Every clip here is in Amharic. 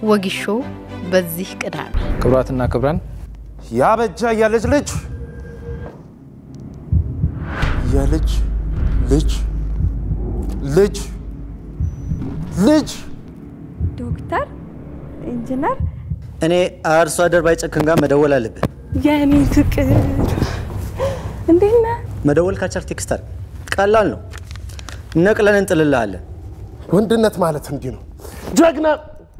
ወጊሾ በዚህ ቅዳሜ ክቡራትና ክቡራን ያበጃ የልጅ ልጅ የልጅ ልጅ ልጅ ልጅ ዶክተር ኢንጂነር እኔ አርሶ አደር ባይጨክን ጋር መደወል አለብህ። የኔ ፍቅር እንዴት ነህ? መደወል ካልቻል ቴክስት አድርግ። ቀላል ነው። ነቅለን እንጥልልሃለን። ወንድነት ማለት እንዲህ ነው። ጀግና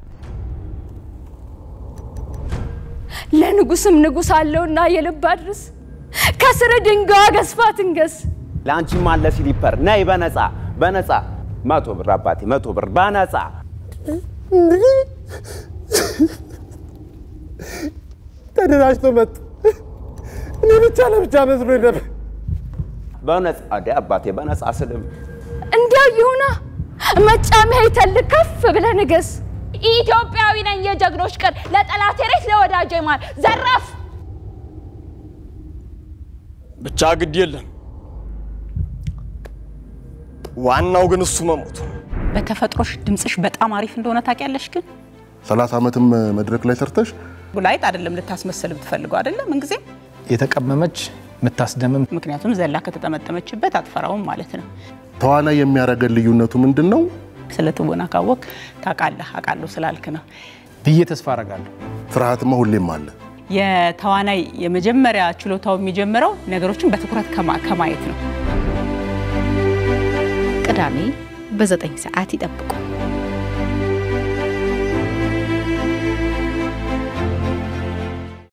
ለንጉስም ንጉስ አለውና የልብ አድርስ ከስር ድንጋዋ ገዝፋ ትንገስ። ለአንቺም አለ ሲሊፐር ነይ በነፃ በነፃ መቶ ብር አባቴ መቶ ብር በነፃ ተደራጅቶ መጡ። እኔ ብቻ ለብቻ መስሎ ነበር። በነፃ አዲ አባቴ በነፃ ስልም እንዲያው ይሁና መጫሚያ ይተልቅ ከፍ ብለህ ንገስ። ኢትዮጵያዊ ነኝ የጀግኖች ቀን ለጠላቴ ሬት ለወዳጄ ማር ዘራፍ ብቻ ግድ የለም። ዋናው ግን እሱ መሞቱ ነው። በተፈጥሮሽ ድምፅሽ በጣም አሪፍ እንደሆነ ታውቂያለሽ። ግን ሰላሳ ዓመትም መድረክ ላይ ሰርተሽ ጉላይት አይደለም ልታስመስል ብትፈልገው አይደለም ምንጊዜ የተቀመመች የምታስደምም ምክንያቱም ዘላ ከተጠመጠመችበት አትፈራውም ማለት ነው። ተዋናይ የሚያደርገን ልዩነቱ ምንድን ነው? ስለ ትወና ካወቅ ታውቃለህ። አውቃለሁ ስላልክ ነው። ብዬ ተስፋ አረጋለሁ። ፍርሃትማ ሁሌም አለ። የተዋናይ የመጀመሪያ ችሎታው የሚጀምረው ነገሮችን በትኩረት ከማ- ከማየት ነው። ቅዳሜ በዘጠኝ ሰዓት ይጠብቁ።